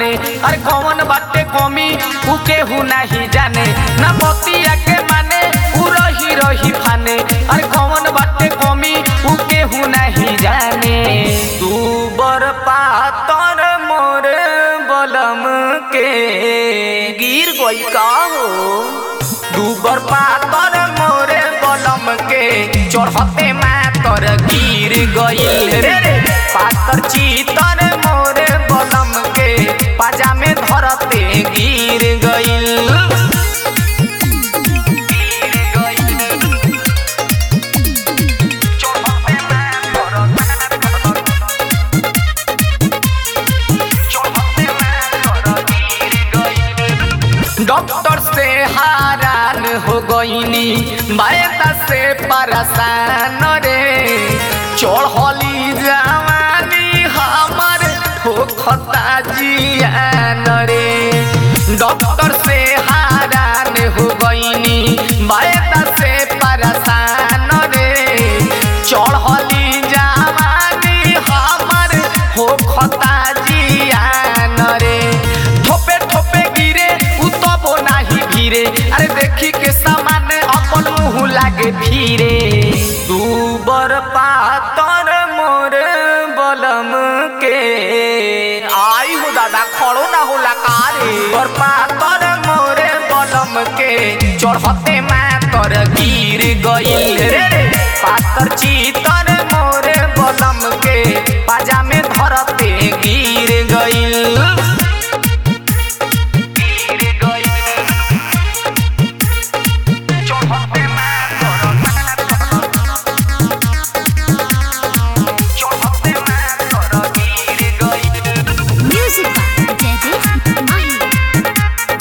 माने अरे कौन बाटे कमी उ केहू नहीं जाने ना बतिया के माने उ रही रही फाने अरे कौन बाटे कमी उ केहू नहीं जाने तू बर पातर मोर बलम के गिर गई का हो दूबर पातर मोरे बलम के चढ़ते मातर गिर गईल रे रे पातर चीतर मोरे बलम के पाजा में धरते गिर गईल डॉक्टर से हारान हो गईनी बायता से परेशान रे चढ़ली जवानी हमर हो खता जियान रे डॉक्टर से हारान हो गईनी बायता से परेशान रे चढ़ली जवानी हमर हो खता जियान रे ठोपे ठोपे गिरे उ तबो नाही भीरे अरे देखी के सामान अपन मुंह लागे फिरे तू बर पातर मोर बलम के आई हो दादा खड़ो ना होला कारे बर पातर मोरे बलम के चढ़ते मातर गिर गईल रे रे पातर चीतर मोरे बलम के पाजा में धरते गिर गईल Music by Daddy Mahi.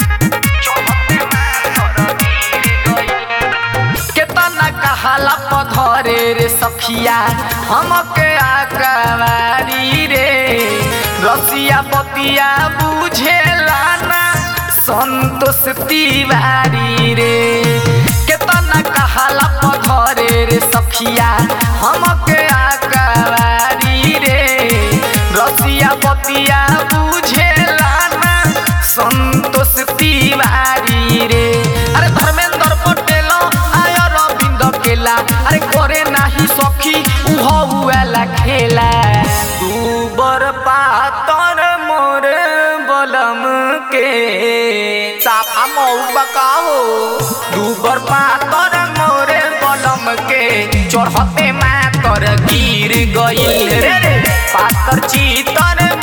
केतना कहाला पधरे रे सखिया हमके आकवारी रे रसिया बतिया बुझेला ना संतोष तिवारी रे केतना कहाला पधरे रे सखिया हमके आकवारी रे रसिया बतिया बुझेला ना संतोष तिवारी रे अरे धर्मेंद्र पटेल आय रविंद केला अरे करे नाही सखी उहला खेला तू बर पातर मोर बलम के साफा मऊ बकाहो दू बर पातर मोरे बलम के चढ़ते मातर गिर गईल रे रे पातर चीतर